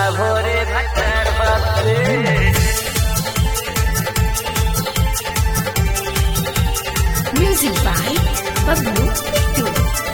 ভরে ভাটার বাপরে Music by Bablu Pittu.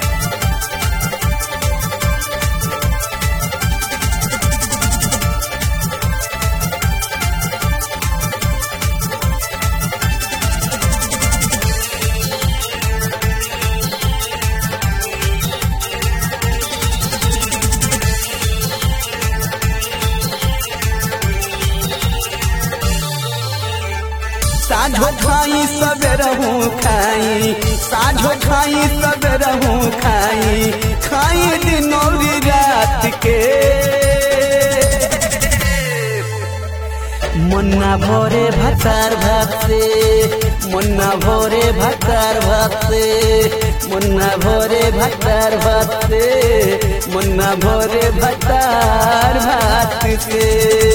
साझो खाई सबेरहू खाई साझो खाई सबेरहू खाई खाई दिनौरी रात के मुन्ना भोरे भतार भात से मुन्ना भोरे भतार भात से मुन्ना भोरे भतार भात से मुन्ना भोरे भतार भात से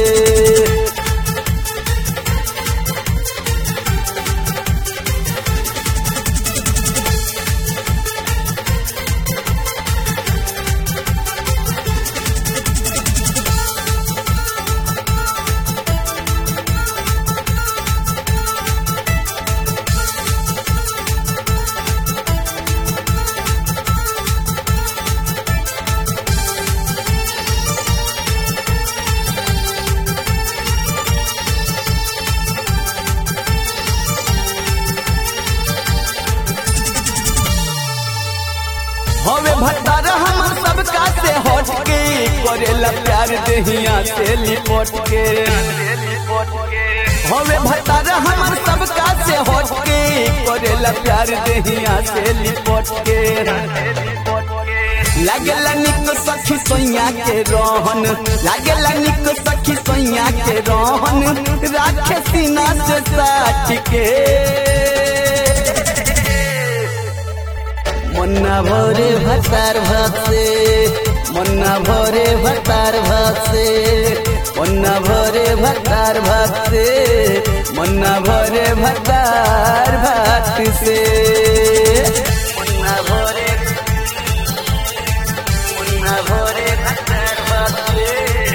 हवे भट्टार हमर सबका से हट के करेला प्यार देहिया से लिपट के हवे भट्टार हमर सबका से हट के करेला प्यार देहिया से लिपट के लागेला निक सखी सोइया के रहन लागेला निक सखी सोइया के रहन राखे सीना से साट के मुन्ना भोरे भतार भसे मुन्ना भोरे भतार भसे मुन्ना भोरे भतार भसे मुन्ना भोरे भतार भत से মুন্না ভরে মুন্না ভরে ভাটার বাপরে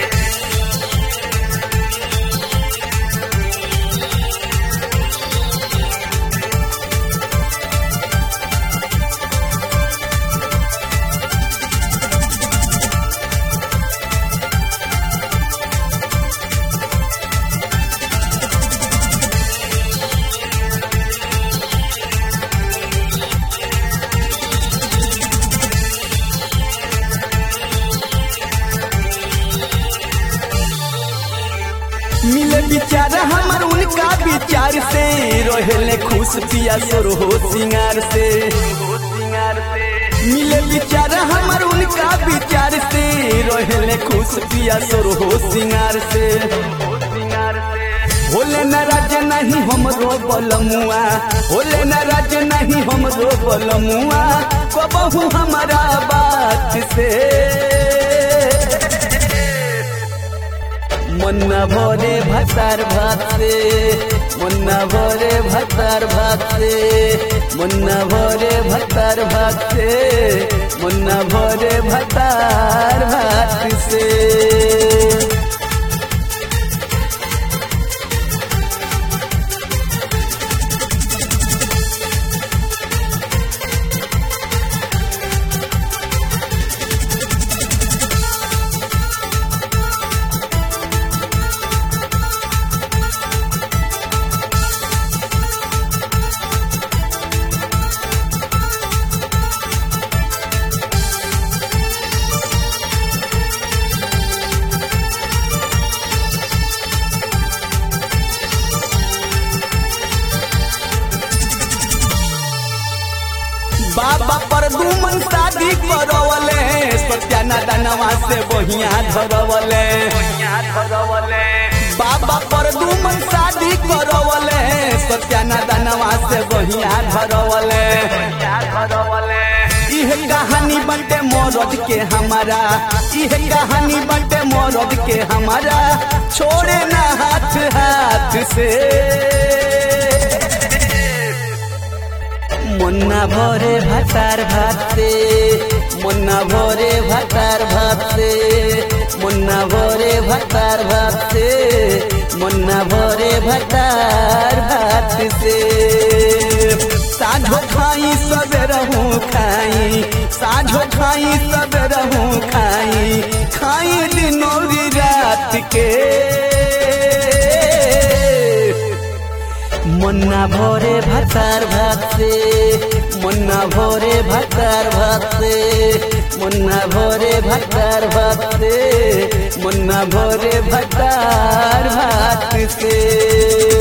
मिले विचार हमर उनका विचार से रोहले खुश पिया सुर हो सिंगार से मिले विचार हमर उनका विचार से रोहले खुश पिया सुर हो सिंगार से होले नाराज नहीं हमरो बलमुआ होले नाराज नहीं हमरो बलमुआ कबहू हमारा बात से मुन्ना भोरे भतार भाते मुन्ना भोरे भतार भाते मुन्ना भोरे भतार भाते मुन्ना भोरे भतार भात से बाबा पर दुमन शादी करवले सत्याना दानवा से बहिया धरवले बाबा पर दुमन शादी करवले सत्याना दानवा से बहिया धरवले इह कहानी बंटे मोरद के हमारा इह कहानी बंटे मोरद के हमारा छोड़े ना हाथ हाथ से মুন্না ভরে ভাতার ভাতে মুন্না ভরে ভাতার ভাতে मुन्ना भोरे भतार भात से मुन्ना भोरे भतार भात से साझो खाई सब रहूं खाई साझो खाई सब रहूं खाई खाई दिनों भी रात के मुन्ना भोरे भतार भात से मुन्ना भोरे भतार भात से मुन्ना भोरे भतार भात से मुन्ना भोरे भतार भात से